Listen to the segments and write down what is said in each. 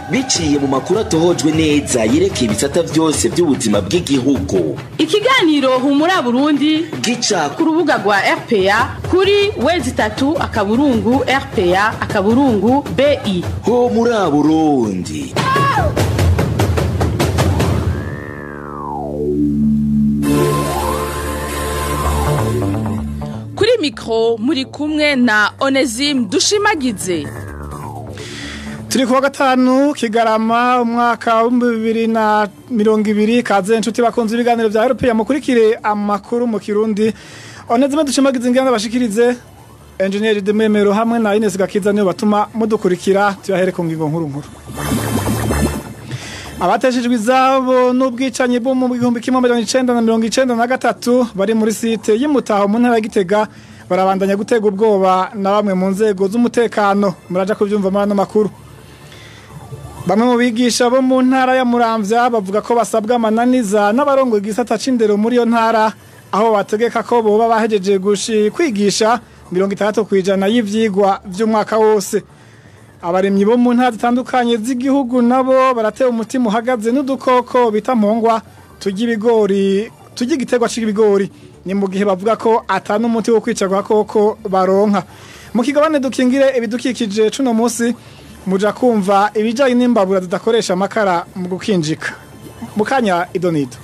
biciye mu makuru atohojwe neza yerekeye ibisata byose by'ubuzima bw'igihugu ikiganiro humura burundi gica ku rubuga rwa rpa kuri wezi itatu akaburungu rpa akaburungu bi ho muri burundi kuri mikoro muri kumwe na onesime dushimagize turi kuwa gatanu kigarama umwaka w'ibihumbi bibiri na mirongo ibiri kaze inshuti bakunze ibiganiro bya eropeya mukurikire amakuru mu kirundi onezime dushimagize ingana bashikirize enjeniyeri dememero hamwe na inesi gakiza niyo batuma mudukurikira tuyahere ku ngingo nkuru nkuru abateshejwe izabo n'ubwicanyi bwo mu gihumbi kimwe mirongo icenda na mirongo icenda na gatatu bari muri site y'imutaho mu ntara ya gitega barabandanya gutega ubwoba na bamwe mu nzego z'umutekano muraja kuvyumva muri ano makuru bamwe mu bigisha bo mu ntara ya muramvya bavuga ko basabwa amananiza n'abarongo igisata c'indero muri iyo ntara aho bategeka ko boba bahejeje gushi kwigisha mirongo itandatu kw'ijana y'ivyigwa vy'umwaka wose abaremyi bo mu ntara zitandukanye z'igihugu nabo baratewe umutima uhagaze n'udukoko bita mpongwa turya ibigori turya igiterwa c'ibigori ni mu gihe bavuga ko ata n'umuti wo kwica agakoko baronka mu kigabane dukingire ibidukikije cuno musi muja kumva ibijanye n'imbabura zidakoresha amakara mu gukinjika mu kanya idonido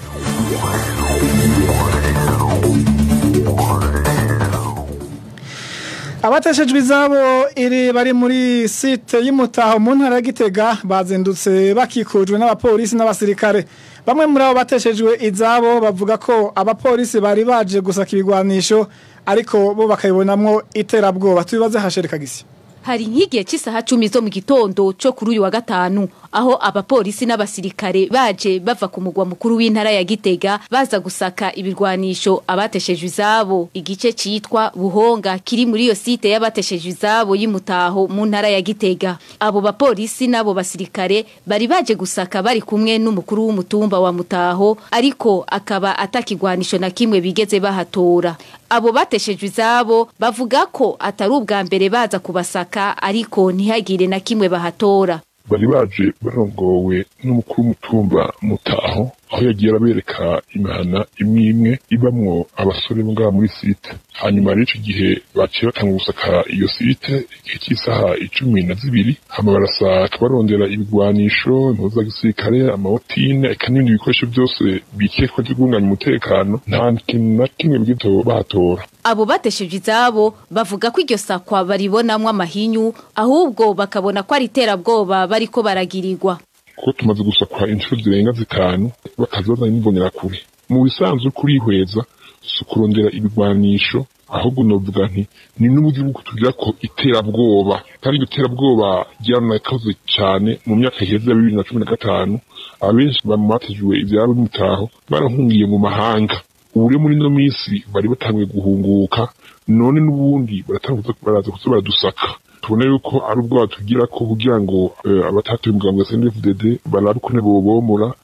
abateshejwe izabo iri bari muri site y'umutaho mu ntara ya gitega bazindutse bakikujwe n'abapolisi n'abasirikare bamwe muri abo bateshejwe izabo bavuga ko abapolisi bari baje gusaka ibigwanisho ariko bo bakabibonamwo iterabwoba tubibaze hashereka gisi hari nk'igihe cy'isaha cumi zo mu gitondo cyo kuri uyu wa gatanu aho abapolisi n'abasirikare baje bava ku mugwa mukuru w'intara ya Gitega baza gusaka ibirwanisho abateshejwe izabo igice citwa Buhonga kiri muri iyo site y'abateshejwe izabo y'imutaho mu ntara ya Gitega abo bapolisi n'abo basirikare bari baje gusaka bari kumwe n'umukuru w'umutumba wa Mutaho ariko akaba atakigwanisho na kimwe bigeze bahatora abo bateshejwe izabo bavuga ko atari ubwa mbere baza kubasaka ariko ntihagire na kimwe bahatora bari baje barongowe n'umukuru w'umutumba mutaho aho yagiye arabereka imihana imwe imwe ibamwo abasore bo ngaha muri site hanyuma rero ico gihe baciye batanga gusaka iyo site igihe cy'isaha icumi na zibiri hama barasaka barondera ibigwanisho impuzu za gisirikare amawotine eka n'ibindi bikoresho byose bikekwa vyo guhunganya umutekano nta kintu na kimwe bwito bahatora abo bateshejwe izabo bavuga ko iryo sakwa baribonamwo amahinyu ahubwo bakabona ko ari iterabwoba bariko baragirirwa kuko tumaze gusakwa inshuro zirenga zitanu bakaza bazanye n'imbonerakure mu bisanzwe kurihweza si ukurondera ibigwanisho ahubwo novuga nti ni n'uburyo bwo kutugira ko iterabwoba kandi iryo terabwoba ryaranakaze cane mu myaka iheze ya bibiri na cumi na gatanu abenshi bamatejwe ivyabo n'umutaho barahungiye mu mahanga ubu rero muri ino minsi bari batanguye guhunguka none n'ubundi baratanguza baraza kuza baradusaka tubona yuko ari ubwo batugira ko kugira ngo abatatuye umugambi wa CNDD-FDD barabe ukuntu bobomora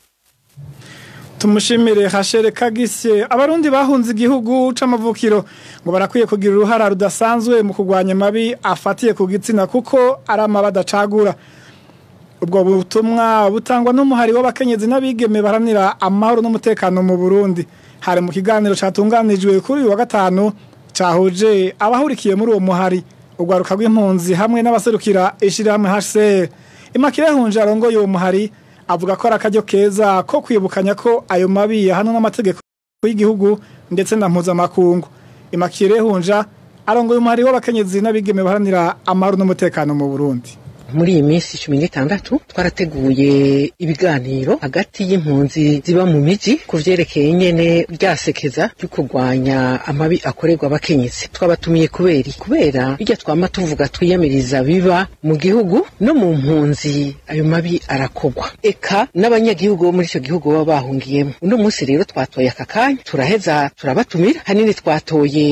tumushimire hashere kagisye abarundi bahunze igihugu c'amavukiro ngo barakwiye kugira uruhara rudasanzwe mu kurwanya mabi afatiye ku gitsina kuko ari amaba adacagura ubwo butumwa butangwa n'umuhari w'abakenyezi n'abigeme baharanira amahoro n'umutekano mu Burundi hari mu kiganiro catunganijwe kuri uyu wa gatanu cahuje abahurikiye muri uwo muhari urwaruka rw'impunzi hamwe n'abaserukira ishirahamwe HCR Imakire Hunje arongoye uwo muhari avuga ko ari akaryo keza ko kwibukanya ko ayo mabi yahanwa n'amategeko y'igihugu ndetse na mpuzamakungu Imakire Hunja arongoye umuhari w'abakenyezi n'abigeme baharanira amahoro n'umutekano mu Burundi muri iyi minsi cumi n'itandatu twarateguye ibiganiro hagati y'impunzi ziba mu miji ku vyerekeye nyene ryasekeza ryo kurwanya amabi akorerwa abakenyezi twabatumiye kubera kubera bijya twama tuvuga twiyamiriza biba mu gihugu no mu mpunzi ayo mabi arakorwa eka n'abanyagihugu bo muri ico gihugu baba bahungiyemo uno munsi rero twatoye aka kanya turaheza turabatumira hanini twatoye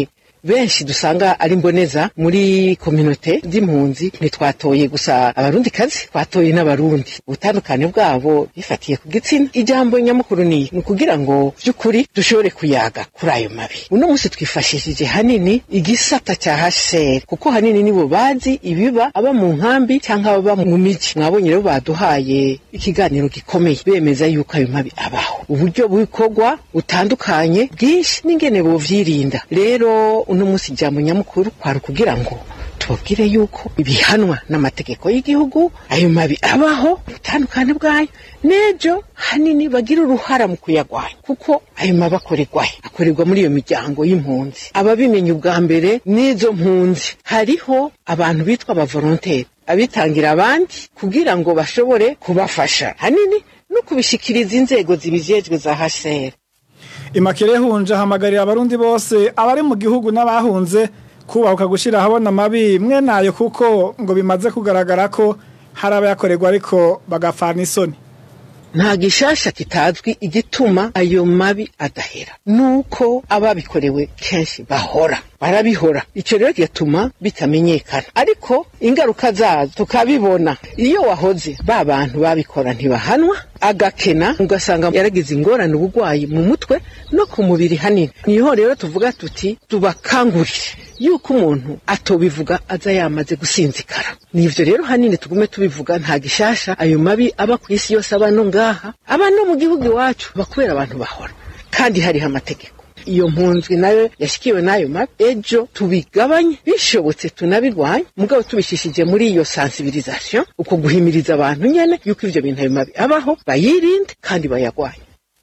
benshi dusanga ari mboneza muri kominote z'impunzi ntitwatoye gusa abarundi kazi twatoye n'abarundi ubutandukane bwabo bifatiye ku gitsina ijambo nyamukuru ni ni ukugira ngo by'ukuri dushobore kuyaga kuri ayo mabi uno munsi twifashishije hanini igisata cya HCR kuko hanini nibo bazi ibiba aba mu nkambi cyangwa aba mu miji mwabonye rero baduhaye ikiganiro gikomeye bemeza yuko ayo mabi abaho uburyo bukorwa butandukanye bwinshi n'ingene buvyirinda rero uno munsi ijambo nyamukuru kwari kugira ngo tubabwire yuko bihanwa n'amategeko y'igihugu ayo mabi abaho ubutandukane bwayo n'ejo hanini bagira uruhara mu kuyagwanya kuko ayo mabi akorerwahe akorerwa muri iyo miryango y'impunzi ababimenya ubwa mbere n'izo mpunzi hariho abantu bitwa abavolonteri abitangira abandi kugira ngo bashobore kubafasha hanini no kubishikiriza inzego zibijejwe za HCR imakere hunje ahamagarira abarundi bose abari mu gihugu n'abahunze kubahuka gushyira ahabona amabi mwe nayo kuko ngo bimaze kugaragara ko hari abayakorerwa ariko bagapfana isoni nta gishasha kitazwi igituma ayo mabi adahera nuko ababikorewe kenshi bahora barabihora icyo rero kigatuma bitamenyekana ariko ingaruka zazo tukabibona iyo wahoze ba bantu babikora ntibahanwa agakena ugasanga yaragize ingorane ubugwayi mu mutwe no ku mubiri hanini niho rero tuvuga tuti tubakangurire yuko umuntu atobivuga aza yamaze gusinzikara nivyo rero hanini tugume tubivuga nta gishasha ayo mabi aba ku isi yose aba no ngaha aba no mu gihugu iwacu bakubera abantu bahora kandi hariho amategeko iyo mpunzwi nayo yashikiwe n'ayo mabi ejo tubigabanye bishobotse tunabirwanye mugabo tubishishije muri iyo sensibilisation uko guhimiriza abantu nyene yuko ivyo bintu ayo mabi abaho bayirinde kandi bayagwanye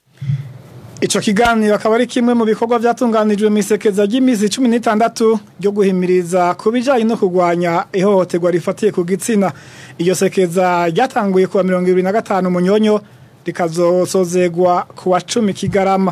Ico kiganiro akaba ari kimwe mu bikorwa vyatunganijwe mu isekeza ry'imizi 16 ryo guhimiriza ku bijanye no kurwanya ihohoterwa rifatiye ku gitsina. Iyo sekeza ryatanguye kuwa 2025 munyonyo rikazosozegwa kuwa 10 kigarama.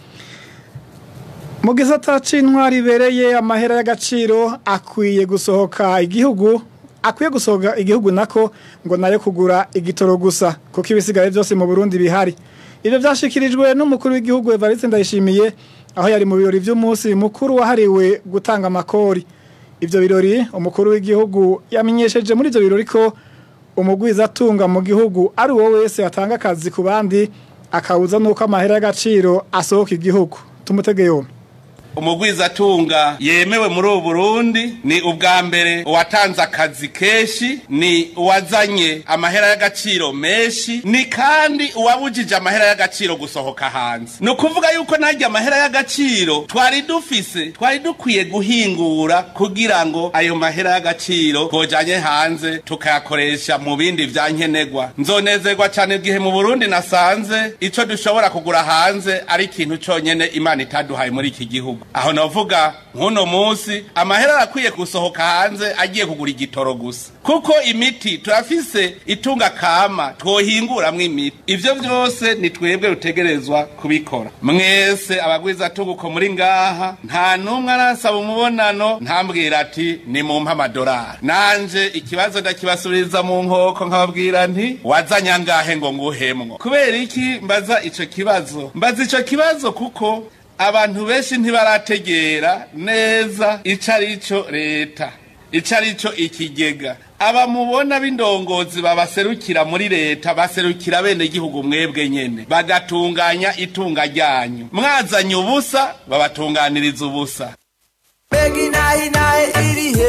Mu gisata c'intwari ibereye amahera y'agaciro akwiye gusohoka igihugu akwiye gusohoka igihugu nako ngo nayo kugura igitoro gusa kuko ibisigaye byose mu Burundi bihari. Ibyo byashikirijwe n'umukuru w'igihugu Evariste Ndayishimiye aho yari mu birori by'umunsi mukuru wahariwe gutanga amakori. Ibyo birori umukuru w'igihugu yamenyesheje muri ibyo birori ko umugwiza atunga mu gihugu ari uwo wese atanga akazi ku bandi akawuza nuko amahera y'agaciro asohoka igihugu. Tumutege yombi. umugwizatunga yemewe muri ubu Burundi ni ubwa mbere uwatanze akazi kenshi ni uwazanye amahera y'agaciro menshi ni kandi uwabujije amahera y'agaciro gusohoka hanze ni ukuvuga yuko najya amahera y'agaciro twari dufise twari dukwiye guhingura kugira ngo ayo mahera y'agaciro twojanye hanze tukayakoresha mu bindi vya nkenerwa nzonezerwa cyane igihe mu Burundi nasanze ico dushobora kugura hanze ari ikintu conyene Imana itaduhaye muri iki gihugu aho navuga nk'uno munsi amahera arakwiye gusohoka hanze agiye kugura igitoro gusa kuko imiti turafise itunga kama twohinguramwo imiti ivyo vyose ni twebwe rutegerezwa kubikora mwese abagwiza tunguko muri ngaha nta n'umwe arasaba umubonano ntambwira ati ni mumpe amadorari nanje ikibazo ndakibasubiriza mu nkoko nkababwira nti wazanye angahe ngo nguhemwo kubera iki mbaza ico kibazo mbaza ico kibazo kuko abantu benshi ntibarategera neza ico arico leta ico arico ikigega aba mubona b'indongozi babaserukira muri leta baserukira bene gihugu mwebwe nyene bagatunganya itunga ryanyu mwazanye ubusa babatunganiriza ubusa Begi nahi nahi iri he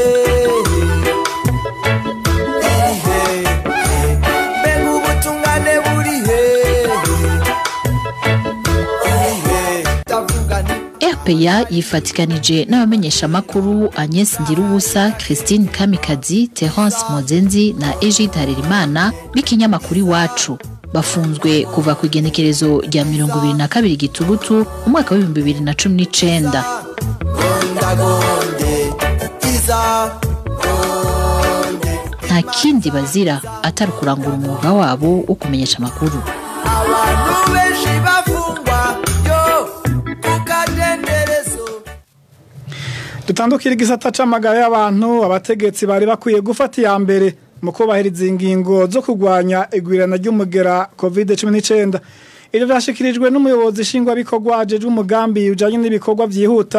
iri he Begu ubutungane buri he iri he Ndavuga nti RPA yifatikanije n'abamenyeshamakuru Agnes Ndirubusa, Christine Kamikazi, Terence Mozenzi na Egide Harerimana b'ikinyamakuru iwacu bafunzwe kuva ku igenekerezo rya mirongo ibiri na kabiri gitugutu umwaka w'ibihumbi bibiri na cumi n'icenda Gondagonde Iza Gonde nta kindi bazira atari ukurangura umwuga wabo wo kumenyesha amakuru Abantu benshi bafungwa yo kukadenderezo dutandukira igisata c'amagara y'abantu abategetsi bari bakwiye gufata iya mbere mu kubahiriza ingingo zo kurwanya igwirana ry'umugera covid 19 ivyo vyashikirijwe n'umuyobozi nshingwabikorwa ajejwe umugambi ujanye n'ibikorwa vyihuta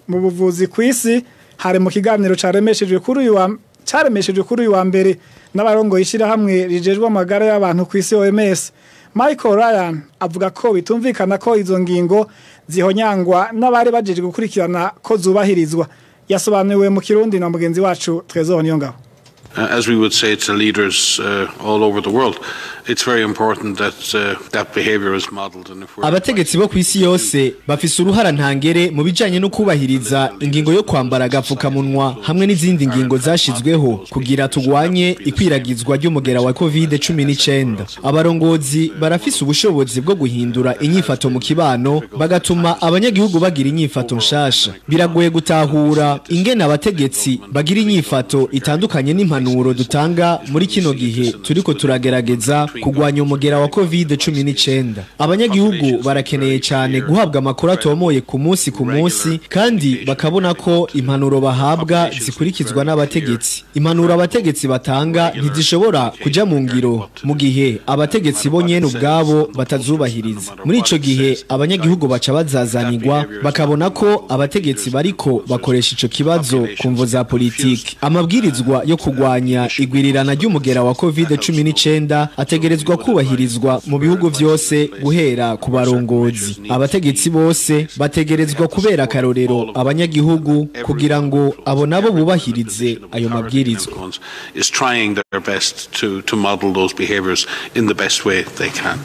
mu buvuzi ku isi hari mu kiganiro caremeshejwe kuri uyu wa caremeshejwe kuri uyu wa mbere n'abarongoye ishyirahamwe rijejwe amagara y'abantu ku isi OMS Michael Ryan avuga ko bitumvikana ko izo ngingo zihonyangwa n'abari bajeje gukurikirana ko zubahirizwa yasobanuriwe mu kirundi na mugenzi wacu Trezor Niyongabo Uh, as we would say to leaders uh, all over the world, it's very important that uh, that behavior is modeled. And if we're abategetsi bo ku isi yose bafise uruhara ntangere mu bijanye no kubahiriza ingingo yo kwambara agapfukamunwa hamwe n'izindi ngingo zashizweho kugira tugwanye ikwiragizwa ry'umugera wa covid 19 abarongozi barafise ubushobozi bwo guhindura inyifato mu kibano bagatuma abanyagihugu bagira inyifato nshasha biragoye gutahura ingene abategetsi bagira inyifato itandukanye n'impanuro dutanga muri kino gihe turiko turagerageza kugwanya umugera wa covid 19 abanyagihugu barakeneye cyane guhabwa amakuru atomoye ku munsi ku munsi kandi bakabona ko impanuro bahabwa zikurikizwa n'abategetsi impanuro abategetsi batanga ntizishobora kuja mu ngiro mu gihe abategetsi bo nyene ubwabo batazubahiriza muri ico gihe abanyagihugu baca bazazanirwa bakabona ko abategetsi bariko bakoresha ico kibazo ku mvo za politiki amabwirizwa yo kugwanya igwirirana ry'umugera wa covid 19 ategerezwa kubahirizwa mu bihugu vyose guhera ku barongozi abategetsi bose bategerezwa kubera akarorero abanyagihugu kugira ngo abo nabo bubahirize ayo mabwirizwa ones is trying their best to, to model those behaviors in the best way they can.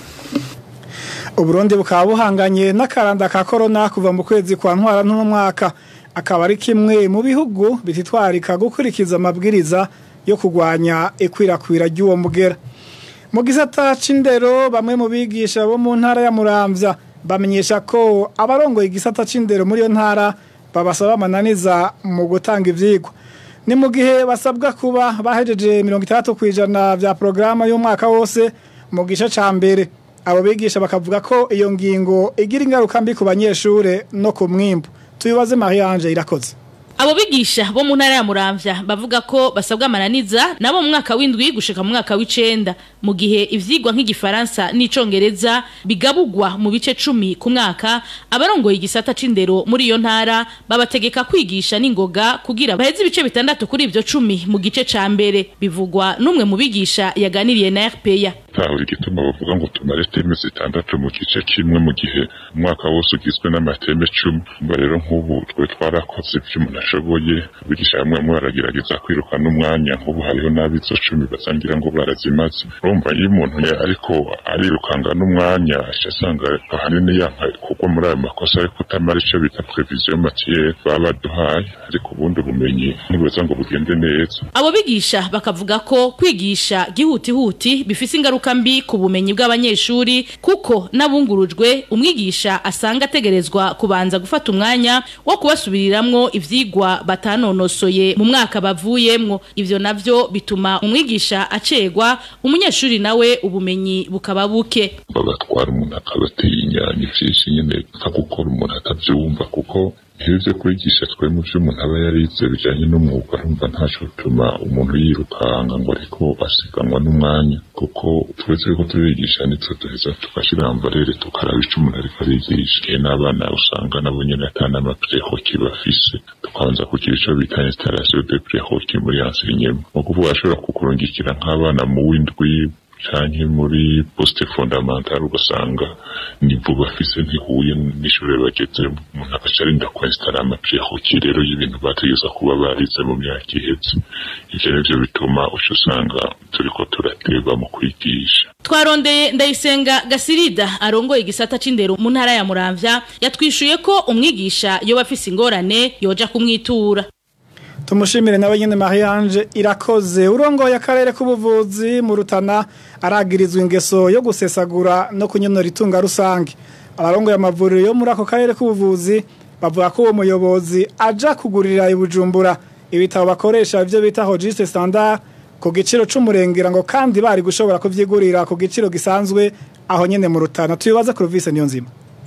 Uburundi bukaba buhanganye n'akaranda ka corona kuva mu kwezi kwa ntwara n'umwaka akaba ari kimwe mu bihugu bititwarika gukurikiza amabwiriza yo kugwanya ikwirakwira ry'uwo mugera mu gisata c'indero bamwe mu bigisha bo mu ntara ya Muramvya bamenyesha ko abarongoye igisata c'indero muri iyo ntara babasaba amananiza mu gutanga ivyigwa ni mu gihe basabwa kuba bahejeje mirongo itandatu ku ijana vya porogaramu y'umwaka wose mu gice ca mbere abo bigisha bakavuga ko iyo ngingo igira ingaruka mbi ku banyeshure no ku mwimbu tubibaze Marie Ange irakoze Abo bigisha bo mu ntara ya Muramvya bavuga ko basabwa amananiza nabo mu mwaka w'indwi gushika mu mwaka w'icenda mu gihe ivyigwa nk'igifaransa n'icongereza bigabugwa mu bice cumi ku mwaka abarongoye igisata c'indero muri iyo ntara babategeka kwigisha n'ingoga kugira baheze ibice bitandatu kuri ivyo cumi mu gice ca mbere bivugwa n'umwe mu bigisha yaganiriye na RPA ntaho igituma bavuga ngo tumare teme zitandatu mu gice kimwe mu gihe umwaka wose ugizwe n'amateme cumi mba rero nk'ubu twe twarakoze ibyo umuntu ashoboye abigisha bamwe bamwe baragerageza kwiruka n'umwanya nk'ubu hariho n'abizo cumi basangira ngo barazimaze urumva iyo umuntu ya- ariko arirukanga n'umwanya aca asanga ahanini yanka kugwa muri ayo makosa yo kutamara icyo bita prevision matiere baba baduhaye ariko ubundi ubumenyi ntibuza ngo bugende neza Abo bigisha bakavuga ko kwigisha gihutihuti bifise ingaruka mbi ku bumenyi bw'abanyeshuri kuko n'abungurujwe umwigisha asanga ategerezwa kubanza gufata umwanya wo kubasubiriramwo ivyigwa batanonosoye mu mwaka bavuyemwo ivyo navyo bituma umwigisha acegwa umunyeshuri nawe ubumenyi bukaba buke bagatwara umuntu akabatinya ni byinshi nyine nka gukora umuntu atabyumva kuko iyo byo kwigisha twe mu byo umuntu aba yarize bijyanye n'umwuga arumva ntacyo bituma umuntu yirukanga ngo ariko asiganwa n'umwanya kuko twese ko turigisha nitwe duheza tugashyira mbarere tukaraba icyo umuntu ariko arigisha iyo n'abana usanga nabo nyine atana amaprehoki bafise tukabanza kugira icyo bita installation de prehoki muri enseignement ni ukuvuga ashobora kukurungikira nk'abana mu w'indwi canke muri poste fondamentale ugasanga nivo bafise ntihuye n'ishure bagezemo umuntu agaca arinda kwinstara amaprehoki rero y'ibintu bategeza kuba barize mu myaka iheze ivyo nivyo bituma uca usanga turiko turateba mu kwigisha Twarondeye ndayisenga Gasirida arongoye igisata c'indero mu ntara ya Muramvya yatwishuye ko umwigisha yoba afise ingorane yoja kumwitura tumushimire nawe nyine Marie Ange irakoze urongoye akarere k'ubuvuzi mu Rutana aragirizwa ingeso yo gusesagura no kunyonora itunga rusange abarongoye amavuriro yo muri ako karere k'ubuvuzi bavuga ko uwo muyobozi aja kugurira i Bujumbura ibitabo bakoresha ivyo bita registre standard ku giciro c'umurengera ngo kandi bari gushobora kuvyigurira ku giciro gisanzwe aho nyene mu Rutana tubibaza Clovis niyo nzima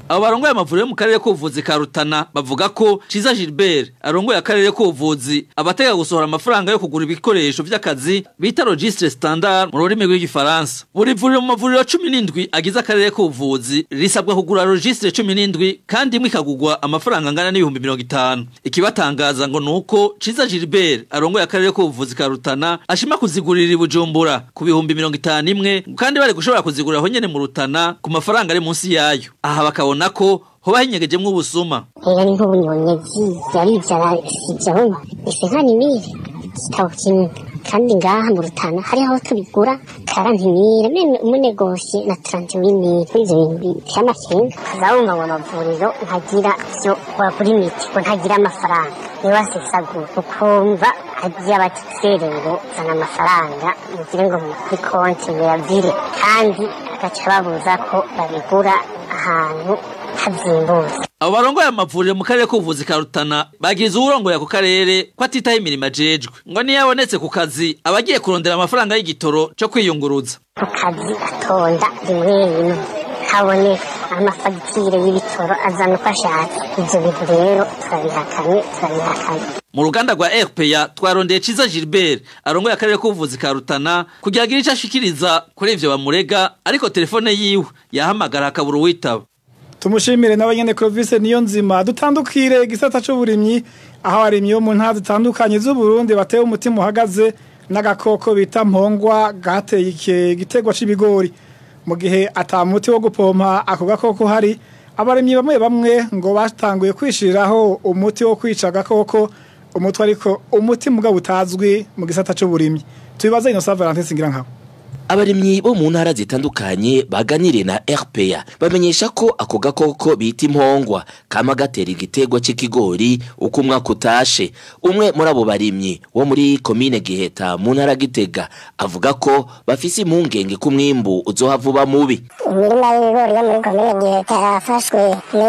abo barongoye amavuriro yo mu karere k'ubuvuzi ka Rutana bavuga ko Ciza Gilbert arongoye akarere k'ubuvuzi abatega gusohora amafaranga yo kugura ibikoresho vy'akazi bita registre standard mu rurimi rw'igifaransa buri vuriro mu mavuriro cumi n'indwi agize akarere k'ubuvuzi risabwa kugura registre cumi n'indwi kandi imwe ikagurwa amafaranga angana n'ibihumbi mirongo itanu ikibatangaza ngo ni uko Ciza Gilbert arongoye akarere k'ubuvuzi ka Rutana ashima kuzigurira i Bujumbura ku bihumbi mirongo itanu imwe kandi bari gushobora kuzigurira aho nyene mu Rutana ku mafaranga ari munsi yayo aha bakabona ko hoba hinyegejemwo ubusuma Ega ni nk'ubunyonyezi yaribyara sijyaho ese nka nimire igitabo kimwe kandi ngaha mu rutana hariho aho tubigura karantimire meme umunegosi na taranti w'imire ivyo bintu biteye amakenga ukazabumva ngo amavuriro ntagira vyo wagura imiti ngo ntagira amafaranga niwe asesagura ukumva agiye abatifere ngo zana amafaranga mugire ngo kuri konti muyavire kandi agaca babuza ko babigura ahantu hazimbutse abo barongoye amavuriro mu karere k'ubuvuzi ka Rutana bagize uwurongoye ako karere ko atitaho imirimo ajejwe ngo niyo abonetse ku kazi aba agiye kurondera amafaranga y'igitoro cyo kwiyunguruza ku kazi atonda rimwe rimwe haboneka amafagitire y'ibitoro azana uko ashatse ibyo bintu rero turabihakanye turabihakanye mu ruganda rwa RPA twarondeye Ciza Gilbert arongoye akarere k'ubuvuzi ka Rutana kugira agire ico ashikiriza kuri ivyo bamurega ariko telefone yiwe yahamagara akabura uwitaba tumushimire nawe nyene Clovis niyo nzima dutandukire igisata c'uburimyi aho abarimyi bo mu ntara zitandukanye z'Uburundi batewe umutima uhagaze n'agakoko bita mpongwa gateye iki gitegwa c'ibigori mu gihe atamuti wo gupompa ako gakoko hari abarimyi bamwe bamwe ngo batanguye kwishiriraho umuti wo kwica agakoko umutwe ariko umuti mugabo utazwi mu gisata c'uburimyi tubibaze Innocent Valentin Singirankabo abarimyi bo mu ntara zitandukanye baganiriye na RPA bamenyesha ko ako gakoko bita impongwa kama gatera igiterwa c'ikigori uko umwaka utashe umwe muri abo barimyi wo muri komine Giheta mu ntara Gitega avuga ko bafise impungenge ko umwimbu uzohava uba mubi imirima y'ibigori yo muri komine giheta yarafashwe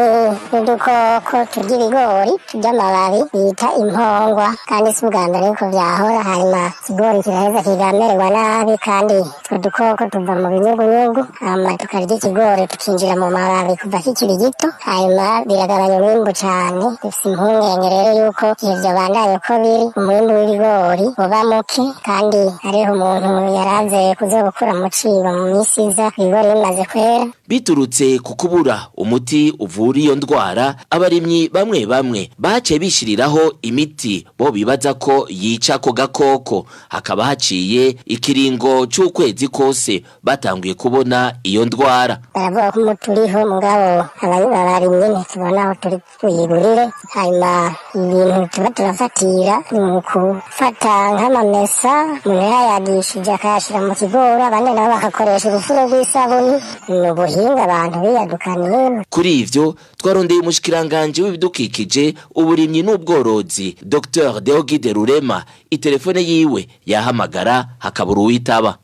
n'udukoko turya ibigori turya amababi bita impongwa kandi si ubwa mbere yuko vyahora hanyuma ikigori kiraheza kigamererwa nabi kandi utwo dukoko tuva mu binyugunyugu hanyuma tukarya ikigori tukinjira mu mababi kuva kikiri gito hanyuma biragabanya umwimbu cane dufise impungenge rero yuko igihe vyobandaye uko biri umwimbu w'ibigori uba muke kandi hariho umuntu yaraze kuza gukura mu cibo mu misi iza ibigori bimaze kwera biturutse ku kubura umuti uvura iyo ndwara abarimyi bamwe bamwe baciye bishiriraho imiti bo bibaza ko yica ako gakoko hakaba haciye ikiringo c'ukwezi kose batanguye kubona iyo ndwara baravuga ko umuti uriho mugabo abarimyi ntitubona aho turi tuyigurire hanyuma ibintu tuba turafatira ni mu gufata nk'amamesa umuntu yayagishije akayashira mu kigori abandi nabo bagakoresha urufuro rw'isabuni ni ubuhinga abantu biyadukaniye kuri ivyo twarondeye umushikiranganje w'ibidukikije uburimyi n'ubworozi Dr Deogide Rurema itelefone yiwe yahamagara hakabura uwitaba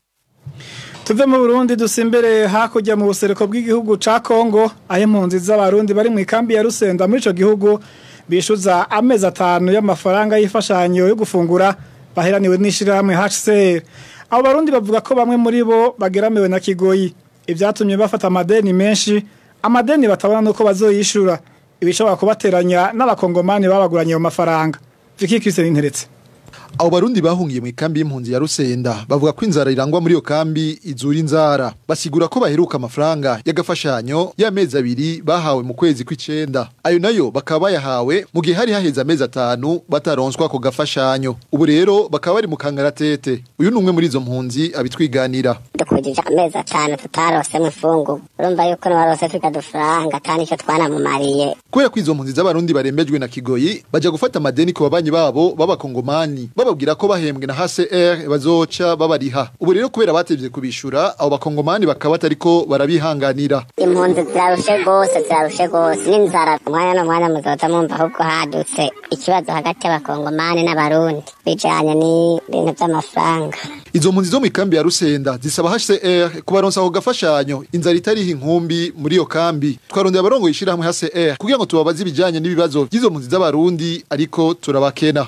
tuve mu Burundi dusimbere hakurya mu buseruko bw'igihugu ca Kongo aho impunzi z'abarundi bari mu ikambi ya Rusenda muri ico gihugu bishuza amezi atanu y'amafaranga y'ifashanyo yo gufungura baheraniwe n'ishirahamwe HCR abo barundi bavuga ko bamwe muri bo bageramiwe na kigoyi ibyatumye bafata amadeni menshi amadeni batabona nuko bazoyishura ibishobora kubateranya n'abakongomani babaguranye ayo mafaranga Vicky Christine Interetse abo barundi bahungiye mu ikambi y'impunzi ya Rusenda bavuga ko inzara irangwa muri iyo kambi izura inzara basigura ko baheruka amafaranga y'agafashanyo y'amezi abiri bahawe mu kwezi kw'icenda ayo nayo bakaba bayahawe mu gihe hari haheze amezi atanu bataronswa ako gafashanyo ubu rero bakaba bari mu kangaratete uyu ni umwe muri izo mpunzi abitwiganira dukurikije amezi atanu tutarosemo imfungu urumva yuko niwarose twiga dufaranga kandi icyo twanamumariye kubera ko izo mpunzi z'abarundi barembejwe na kigoyi baja gufata amadeni ku babanyi babo b'abakongomani bababwira ko bahembwe na HCR bazoca babariha ubu rero kubera batevye kubishura abo bakongomani bakaba batariko barabihanganira impunzi zirarushe gose zirarushe gose n'inzara umwanya n'umwanya muzoza mwumva ahubwo hadutse ikibazo hagati y'abakongomani n'abarundi bijanye n'ibintu vy'amafaranga izo mpunzi zo mu ikambi ya Rusenda zisaba HCR kubaronsa ako gafashanyo inzara itariho inkumbi muri iyo kambi twarondeye abarongo yishirahamwe HCR kugira ngo tubabaze ibijanye n'ibibazo by'izo mpunzi z'abarundi ariko turabakena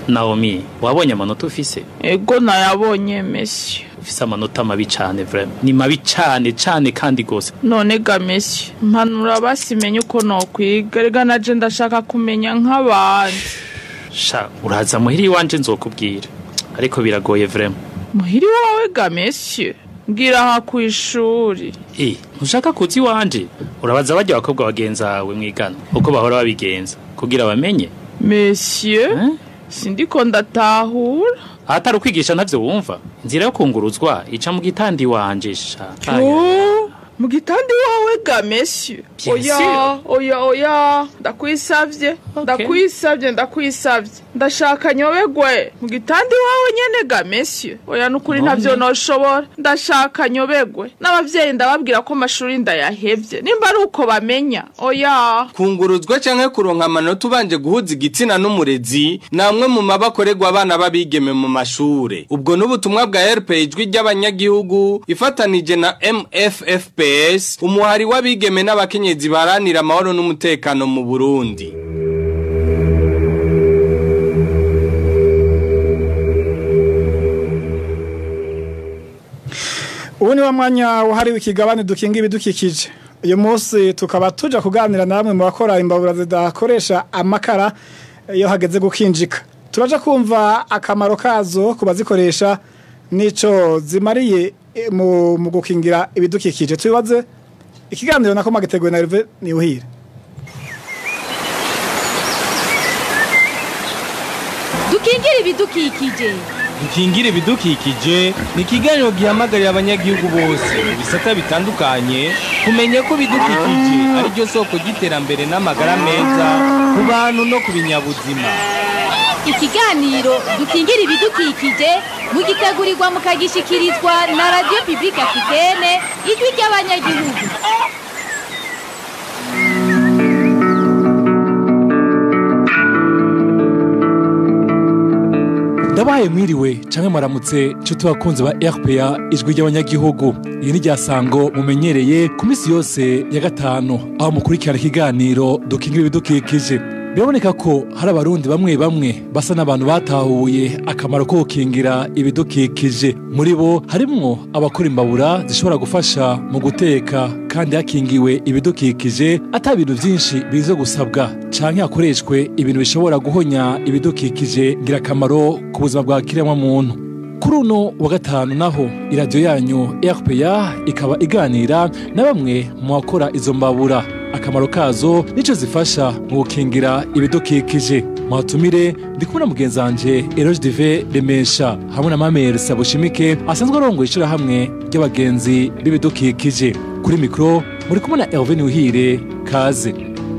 Naomi wabonye amanota ufise ego nayabonye mesi ufise amanota mabi cane vraiment ni mabi cane cane kandi gose none ga mesi mpanura basimenye uko nokwiga rega naje ndashaka kumenya nk'abandi sha uraza muhiri wanje nzokubwira ariko biragoye vraiment muhiri wawe ga mesi mbwira aha ku ishuri eh ntushaka kuzi wanje urabaza barya abakobwa bagenzi bawe mwigana uko bahora babigenza kugira bamenye monsieur sindiko ndatahura ahatari ukwigisha ntavyo wumva inzira yo kunguruzwa ica mu gitandi wanje sha Oh, mu gitandi wawe ga monsieur Bien oya sûr. oya oya ndakwisavye ndakwisavye ndakwisavye ndashaka nyobegwe mu gitandi wawe nyene ga monsieur oya nukuri None? ntavyo noshobora ndashaka nyobegwe n'abavyeyi ndababwira ko amashuri ndayahevye nimba ari uko bamenya oya kunguruzwa canke kuronka amanota ubanje guhuza igitsina n'umurezi ni amwe mu mabakorerwa abana b'abigeme mu mashure ubwo n'ubutumwa bwa rp ijwi ry'abanyagihugu ifatanije na mffps umuhari w'abigeme n'abakenyezi baharanira amahoro n'umutekano mu burundi ubu ni wa mwanya wahariwe ikigabane dukinga ibidukikije uyu munsi tukaba tuja kuganira na bamwe mu bakora imbabura zidakoresha amakara iyo hageze gukinjika turaja kumva akamaro kazo ku bazikoresha n'ico zimariye eh, mu, mu gukingira ibidukikije tubibaze ikiganiro nako magiteguwe na Herve Niwuhire dukingire ibidukikije dukingire ibidukikije ni ikiganiro gihamagarira abanyagihugu bose mu bisata bitandukanye kumenya ko ibidukikije ari ryo soko ry'iterambere n'amagara meza ku bantu no ku binyabuzima ikiganiro dukingire ibidukikije mugitegurirwa mukagishikirizwa na radiyo pibulike afitene ijwi ry'abanyagihugu ndabaye mwiriwe canke mwaramutse nshuti bakunzi ba rpa ijwi ry'abanyagihugu iyi ni ryasango mumenyereye ku minsi yose ya gatanu aho mukurikirana ikiganiro dukingira ibidukikije biraboneka ko hari abarundi bamwe bamwe basa n'abantu batahuye akamaro ko gukingira ibidukikije muri bo harimwo abakora imbabura zishobora gufasha mu guteka kandi hakingiwe ibidukikije ata bintu byinshi bize gusabwa canke hakoreshwe ibintu bishobora guhonya ibidukikije ngirakamaro ku buzima bwa kiremwa muntu kuri uno wa gatanu naho iradiyo yanyu rpa ikaba iganira na bamwe mu bakora izo mbabura akamaro kazo nico zifasha mu gukingira ibidukikije muhatumire ndi kumwe na mugenzi wanje eroge dive remesha hamwe na mamere sabushimike asanzwe arongoye ishirahamwe ry'abagenzi b'ibidukikije kuri mikoro muri kumwe na herve niwuhire kaze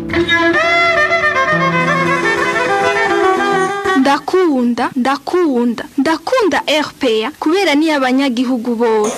ndakunda ndakunda ndakunda rpa kubera niyo abanyagihugu bose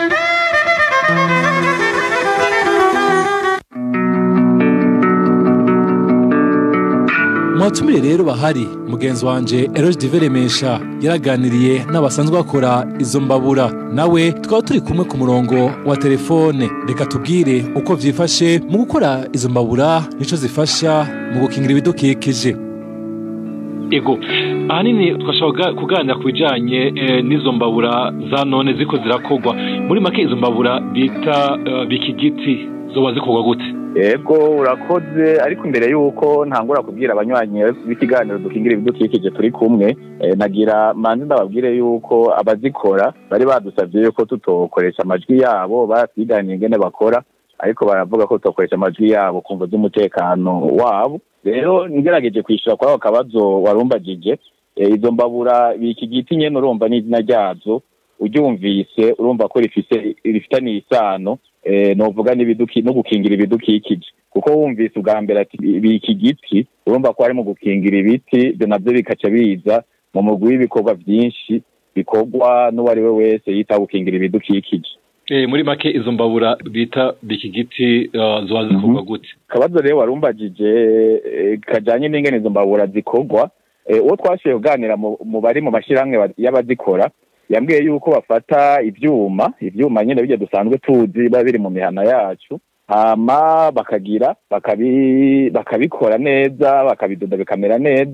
muhatumire rero bahari mugenzi wanje eroge dive remesha yaraganiriye n'abasanzwe bakora izo mbabura nawe tukaba turi kumwe ku murongo wa telefone reka tubwire uko vyifashe mu gukora izo mbabura nico zifasha mu gukingira ibidukikije ego ahanini twashobora kuganira ku bijyanye n'izo mbabura za none ziko zirakorwa muri make izo mbabura bita bikigiti zoba zikorwa gute ego urakoze ariko imbere y'uko ntangura kubwira abanywanyi b'ikiganiro dukingira ibidukikije turi kumwe eh, nagira manzi ndababwire y'uko abazikora bari badusabye yuko tutokoresha amajwi yabo batwiganiye ingene bakora ariko baravuga ko tutokoresha amajwi yabo kumva z'umutekano wabo rero ngerageje kwishyura kuri ako kabazo warumbagije eh, izo mbabura biki giti nyene urumva n'izina ryazo uryumvise urumva ko rifise rifitaniye isano eh, novuga n'ibiduki no gukingira ibidukikije kuko wumvise ubwa mbere ati biki giti urumva ko harimo gukingira ibiti ibyo navyo bikaca biza mu mugwi w'ibikorwa vyinshi bikorwa n'uwo ari we wese yita gukingira ibidukikije Eh, muri make izo mbabura bita bikigiti uh, zoba zikorwa gute kabazo rero warumbagije eh, kajanye n'ingene izo mbabura zikorwa eh, uwo twashoboye kuganira mu mu bari mu mashyirahamwe ba- y'abazikora yambwiye yuko bafata ivyuma ivyuma nyene bijya dusanzwe tuzi biba biri mu mihana yacu hama bakagira bakabi bakabikora neza bakabidoda bikamera neza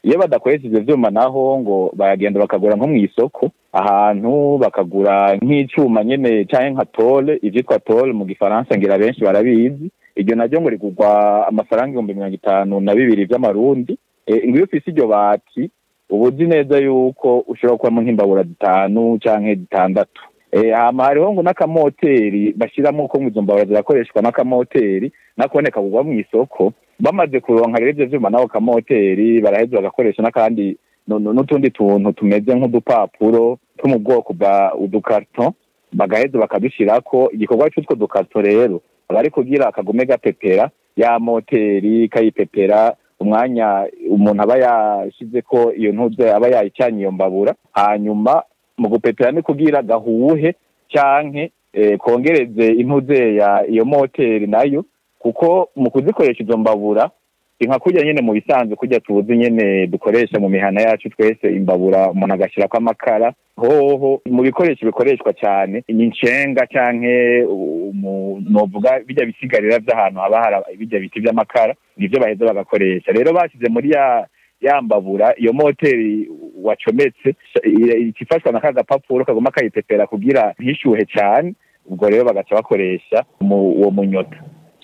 iyo badakoresha ivyo vyuma naho ngo baragenda bakagura nko mw'isoko ahantu bakagura nk'icuma nyene canke nka tole ivyitwa tole mu gifaransa ngira benshi barabizi iryo naryo ngo rigurwa amafaranga ibihumbi mirongo itanu na bibiri vy'amarundi e, ngo iyo ufise iryo bati uba uzi neza yuko ushobora kuba mu nk'imbabura zitanu canke zitandatu e, hama hariho ngo n'akamoteri bashiramo ko izo mbabura zirakoreshwa n'akamoteri nakone kagurwa mw'isoko bamaze kuronka rero ivyo vyuma n'ako kamoteri baraheza bagakoresha n'akandi nu- nu- n'utundi tuntu tumeze nk'udupapuro two mu bwoko bwa udukarito bagaheza bakadushirako igikorwa c'utwo dukarito rero aba ari kugira akagume gapepera ya moteri kayipepera umwanya umuntu aba yashizeko iyo ntuze aba yayicanye iyo mbabura hanyuma mu gupepera ni kugira gahuhe canke eh, kongereze intuze ya iyo moteri nayo kuko mu kuzikoresha izo mbabura si nka kurya nyene mu bisanzwe kurya tuzi nyene dukoresha mu mihana yacu twese imbabura umuntu agashirako amakara hoho mu bikoresho bikoreshwa cyane ni incenga canke umu- novuga bijya bisigarira vy'ahantu haba hari bijya biti vy'amakara nivyo baheza bagakoresha rero bashyize muri ya ya mbabura iyo moteri wacometse ikifashwa na ka gapapuro kaguma kayipepera kugira ntishyuhe cyane ubwo rero bagaca bakoresha mu- uwo munyota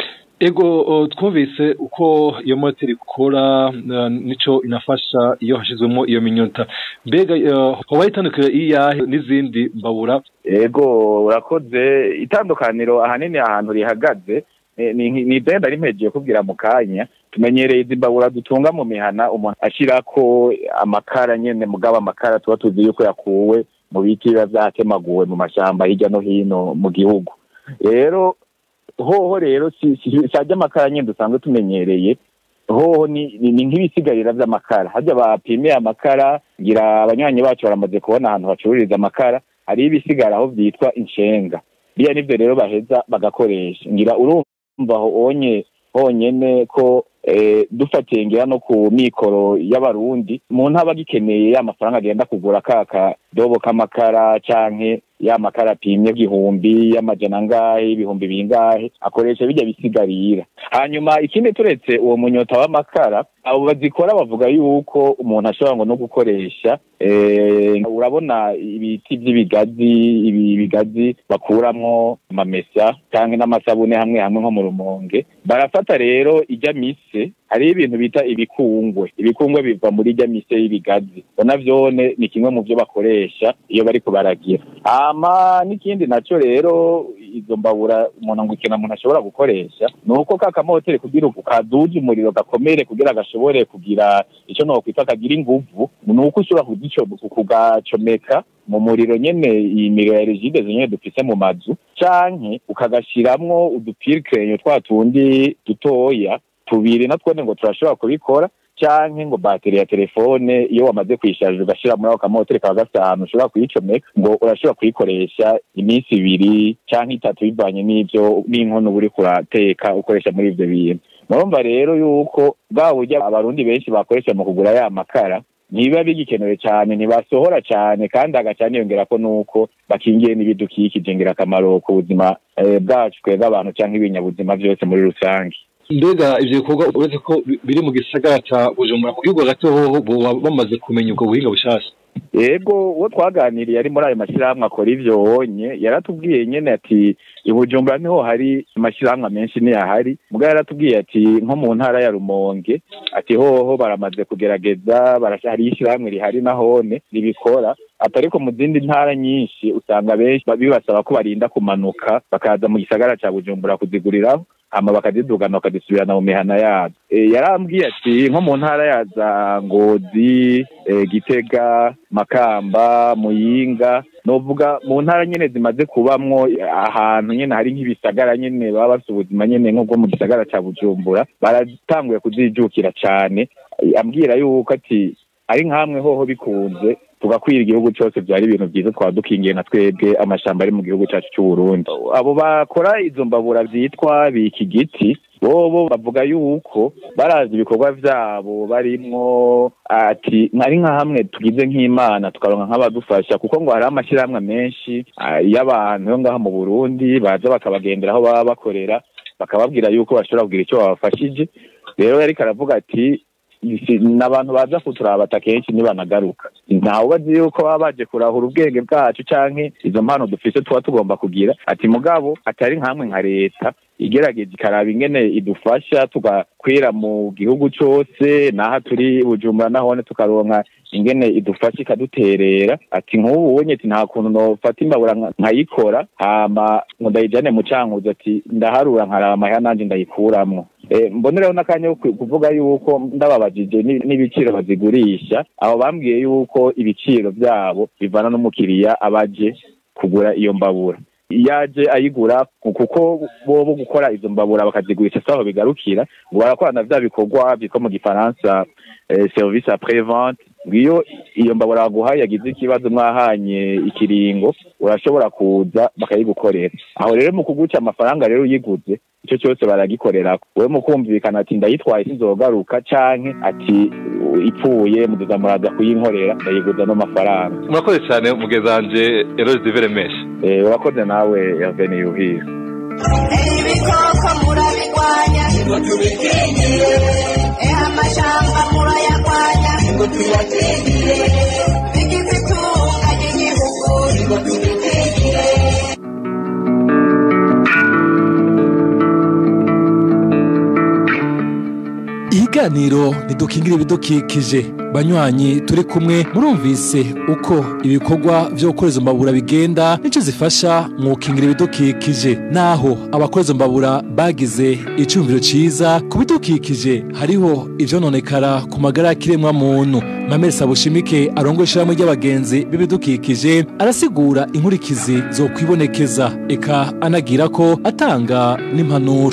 ego o, twumvise uko iyo moteri ikora uh, nico inafasha iyo hashizwemo iyo minyota mbega uh, hoba itandukira iyahe n'izindi mbabura ego urakoze itandukaniro ahanini ahantu rihagaze eh, ni ni idenda rimpegiye kubwira mu kanya tumenyereye izi mbabura dutunga mu mihana umuntu ashirako amakara nyene mugabo amakara tuba tuzi yuko yakuwe mu biti biba vyatemaguwe mu mashamba hirya no hino mu gihugu rero hoho rero si si- si arya amakara nyene dusanzwe tumenyereye hoho ni ni- ni nk'ibisigarira vy'amakara harya bapimiye amakara ngira abanywanyi bacu baramaze kubona ahantu bacururiza amakara hariho ibisigara aho vyitwa inshenga biriya nivyo rero baheza bagakoresha ngira urumva aho onye honyene ko eh, dufatiye ngira no ku mikoro y'abarundi umuntu aba agikeneye ya mafaranga agenda kugura ka kadobo k'amakara canke ya makara apimye igihumbi y'amajana angahe ibihumbi bingahe akoresha bijya bisigarira hanyuma ikindi turetse uwo munyota w'amakara abo bazikora bavuga yuko umuntu ashobora ngo no gukoresha eh, urabona ibiti by'ibigazi ibi bigazi bakuramwo amamesa canke n'amasabune hamwe hamwe nko mu rumonge barafata rero ijya mise hariho ibintu bita ibikungwe ibikungwe biva muri ijya mise y'ibigazi bona vyone ni kimwe mu vyo bakoresha iyo bariko baragira hama n'ikindi naco rero izo mbabura umuntu ngo ikintu umuntu ashobora gukoresha ni uko ka kamoteri kugira uku kaduze umuriro gakomere kugira gashobore kugira ico nokwita kagira inguvu ni uko ushobora kugico kugacomeka mu muriro nyene iyi miriro ya rigide nyene dufise mu mazu canke ukagashiramwo udupirikeyo twa tundi dutoya tubiri natwone ngo turashobora kubikora canke ngo bateri ya telefone iyo wamaze kuyisharija ugashira muri ako kamoteri kaba gafite ahantu ushobora kuyicomeka ngo urashobora kuyikoresha iminsi ibiri canke itatu bivanye n'ivyo n'inkono uba uriko urateka ukoresha muri ivyo bintu murumva rero yuko bwa buryo abarundi benshi bakoresha mu kugura ya makara ntibiba bigikenewe cyane ntibasohora cyane kandi hagaca niyongera ko nuko bakingiye n'ibidukikije ngirakamaro ku buzima eh, bwacu twebwe abantu cyangwa ibinyabuzima byose muri rusange mbega ivyo bikorwa uretse ko bi- biri mu gisagara ca bujumbura mu gihugu hagati hoho boba bamaze kumenya ubwo buhinga bushasha yego uwo twaganiriye ari muri ayo mashyirahamwe akora ivyo wonye yaratubwiye nyene ati i bujumbura niho hari amashyirahamwe menshi niyahari muga yaratubwiye ati nko mu ntara ya rumonge ati hoho baramaze kugerageza barasha- hariyo ishyirahamwe rihari nahone ribikora ati ariko mu zindi ntara nyinshi usanga benshi ba- bibasaba ko barinda kumanuka bakaza mu gisagara ca bujumbura kuziguriraho hama bakazidugana bakazisubirana mu mihana yazo e, yarambwiye ati nko mu ntara ya za ngozi e, gitega makamba muyinga novuga mu ntara nyene zimaze kubamwo ahantu nyene hari nk'ibisagara nyene baba bafite ubuzima nyene nk'ubwo mu gisagara ca bujumbura baratanguye kuzijukira cane ambwira yuko ati ari nkamwe hoho bikunze tugakwira igihugu cyose byari ibintu byiza twaba dukingiye na twebwe amashamba ari mu gihugu cyacu cy'u Burundi abo bakora izo mbabura byitwa biki giti bobo bavuga yuko barazi ibikorwa vyabo barimwo ati ari nka hamwe tugize nk'imana tukaronka nk'abadufasha kuko ngo hari amashyirahamwe menshi ah, y'abantu yo ngaha mu burundi baza bakabagendera aho baba bakorera bakababwira yuko bashobora kugira icyo babafashije rero yariko aravuga ati si- n'abantu baza kuturabata kenshi ntibanagaruka ntawe ubazi yuko baba baje kurahura ubwenge bwacu canke izo mpano dufise tuba tugomba kugira ati mugabo atari nkamwe nka leta igerageza ikaraba ingene idufasha tugakwira mu gihugu cose naha turi bujumbura nahone tukaronka ingene idufasha ikaduterera ati nk'ubu ubonye ati nta kuntu nofata imbabura nka- nkayikora hama ngo ndayijane mu cankuzo ati ndaharura nkaraba amahera nanje ndayikuramwo Eh, mbonereho n'akanya ko ku- kuvuga yuko ndababajije ni- n'ibiciro bazigurisha aho bambwiye yuko ibiciro vyabo bivana n'umukiriya abaje kugura iyo mbabura yaje ayigura ku- kuko bobo gukora izo mbabura bakazigurisha saho bigarukira ngo barakorana vya bikorwa vyitwa mu gifaransa eh, service après vente ngiyo iyo mbabura baguhaye yagize ikibazo mwahanye ikiringo urashobora kuza bakayigukorera aho rero mu kuguca amafaranga rero uyiguze icyo cyose baragikorera wewe mu kumvikana ati ndayitwaye sinzogaruka canke ati "U- ipfuye muduza muraza kuyinkorera ndayiguza no mafaranga murakoze cyane mugezanje eroge diveremeshe eh urakoze nawe Hervé Niyuhira ibikoko murabigwanya ngo tubikingire eha amashamba murayagwanya ngo tuyakingire bigize itunga ry'igihugu ngo tubikingire ikiganiro ntidukingire ibidukikije banywanyi turi kumwe murumvise uko ibikorwa vyo gukora izo mbabura bigenda nico zifasha mu gukingira ibidukikije naho abakora izo mbabura bagize icumviro ciza ku bidukikije hariho ivyononekara ku magara y'akiremwa muntu mamere sabushimike arongoye ishirahamwe ry'abagenzi b'ibidukikije arasigura inkurikizi zo kwibonekeza eka anagira ko atanga n'impanuro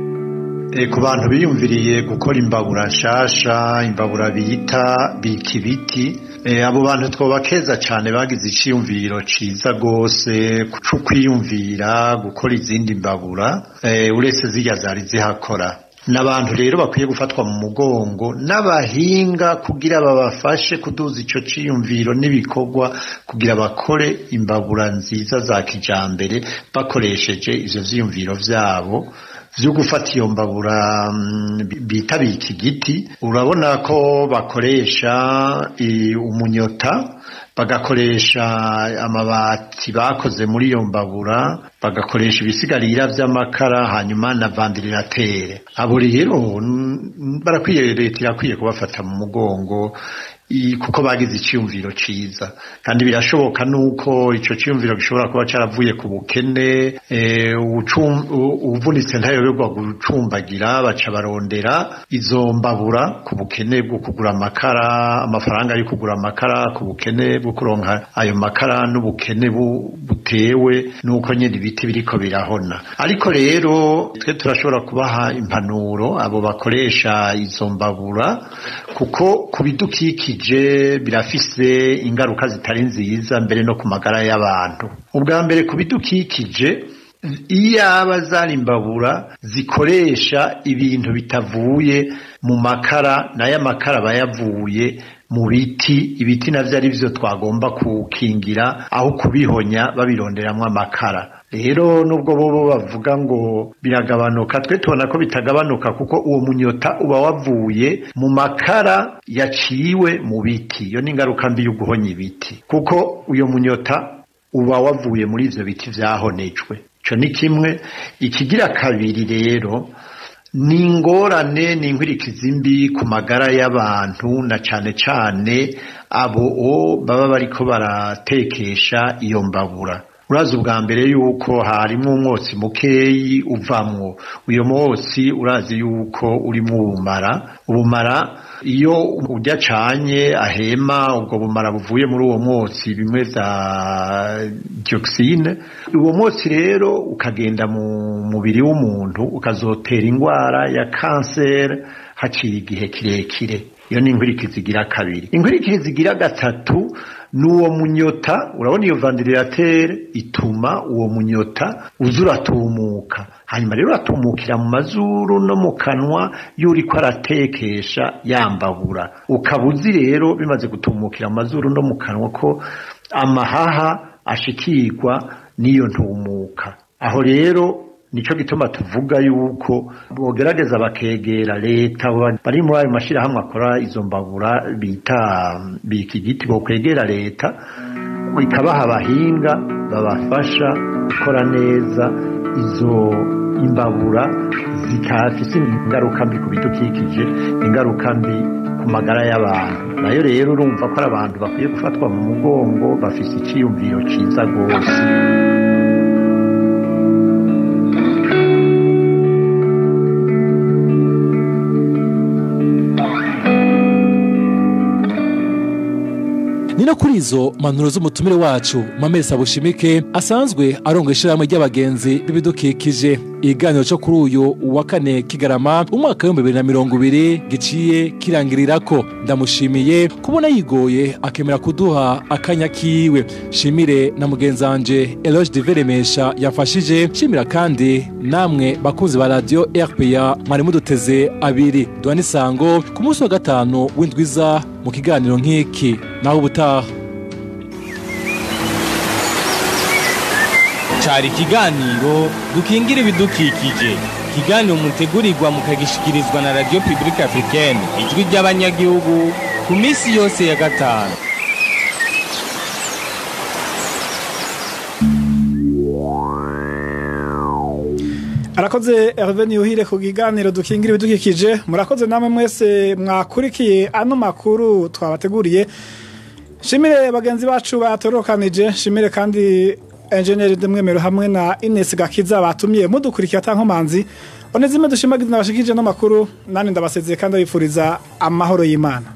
E, ku bantu biyumviriye gukora imbabura nshasha imbabura bita bika ibiti e, abo bantu twobakeza cyane bagize iciyumviro ciza gose co kwiyumvira gukora izindi mbabura e, uretse zirya zari zihakora n'abantu rero bakwiye gufatwa mu mugongo n'abahinga kugira babafashe kuduza ico ciyumviro n'ibikorwa kugira bakore imbabura nziza za kijambere bakoresheje ivyo vyiyumviro vyabo vyo gufata iyo mbabura mm, bita bika igiti urabona ko bakoresha i, umunyota bagakoresha amabati bakoze muri iyo mbabura bagakoresha ibisigarira vy'amakara hanyuma na vandirilatere abo rero mm, barakwiye leta irakwiye kubafata mu mugongo i- kuko bagize iciyumviro ciza kandi birashoboka nuko ico ciyumviro gishobora kuba caravuye ku bukene eh, ucum- u- uvunitse ntayoberwa gucumbagira baca barondera izo mbabura ku bukene bwo kugura amakara amafaranga yo kugura amakara ku bukene bwo kuronka ayo makara n'ubukene bu- butewe nuko nyene ibiti biriko birahona ariko rero twe turashobora kubaha impanuro abo bakoresha izo mbabura kuko ku bidukikije birafise ingaruka zitari nziza mbere no ku magara y'abantu ubwa mbere ku bidukikije iyaba zari imbabura zikoresha ibintu bitavuye mu makara nayo amakara aba yavuye mu biti ibiti navyo ari vyo twagomba kukingira aho kubihonya babironderamwo amakara rero nubwo bobo bavuga ngo biragabanuka twe tubona ko bitagabanuka kuko uwo munyota uba wavuye mu makara yaciwe mu biti iyo ni ingaruka mbi yo guhonya ibiti kuko uyo munyota uba wavuye muri ivyo biti vyahonejwe ico ni kimwe ikigira kabiri rero ni ingorane ni inkwirikizi mbi ku magara y'abantu na cane cane abo baba bariko baratekesha iyo mbabura urazi ubwa mbere yuko harimwo umwotsi mukeyi uvamwo uyo mwotsi urazi yuko urimwo ubumara ubumara iyo urya canye ahema ubwo bumara buvuye muri uwo mwotsi bimwe vya dioxine uwo mwotsi rero ukagenda mu mubiri w'umuntu ukazotera ingwara ya kanseri haciye igihe kirekire iyo ni inkwirikizi igira kabiri inkwirikizi igira gatatu ni uwo munyota urabona iyo vandirilatere ituma uwo munyota uza uratumuka hanyuma rero uratumukira mu mazuru no mu kanwa y'uriko aratekesha yambabura ukaba uzi rero bimaze gutumukira mu mazuru no mu kanwa ko amahaha ashikirwa n'iyo ntumuka aho rero nico gituma tuvuga yuko bogerageza bakegera leta ba- bari muri ayo mashirahamwe akora izo mbabura bita bika igiti bokwegera leta ikabaha abahinga babafasha gukora neza izo imbabura zikafise ingaruka mbi ku bidukikije ingaruka mbi ku magara y'abantu nayo rero urumva ko ari abantu bakwiye gufatwa mu mugongo bafise iciyumviro ciza rwose ni no kuri izo manuro z'umutumire wacu mamesi abushimike asanzwe aronga ishyirahamwe ry'abagenzi b'ibidukikije ikiganiro cyo kuri uyu wa kane kigarama umwaka w'ibihumbi bibiri na mirongo ibiri giciye kirangirirako ndamushimiye kubona yigoye akemera kuduha akanya kiwe shimire na mugenzi wanje eloge diveremesha yafashije shimira kandi namwe bakunzi ba radiyo rpa mwari muduteze abiri duha n'isango ku munsi wa gatanu w'indwiza mu kiganiro nk'iki naho ubutaha cari ikiganiro dukingira ibidukikije ikiganiro mutegurirwa mukagishikirizwa na radio publique africaine ijwi ry'abanyagihugu ku minsi yose ya gatanu arakoze Hervé Niyuhire ku kiganiro dukingira ibidukikije murakoze namwe mwese mwakurikiye ano makuru twabateguriye shimire bagenzi bacu batorokanije shimire kandi enjeniyeri demwemero hamwe na Ines Gakiza batumye mudukurikira atankomanzi one zimwe dushimagiza nabashikije no makuru nani ndabasezeye kandi abifuriza amahoro y'Imana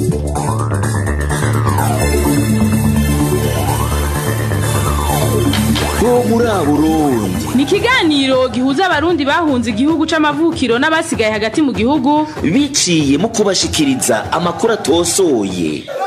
bo muri Burundi ni ikiganiro gihuza abarundi bahunze igihugu c'amavukiro n'abasigaye hagati mu gihugu biciye mu kubashikiriza amakuru atosoye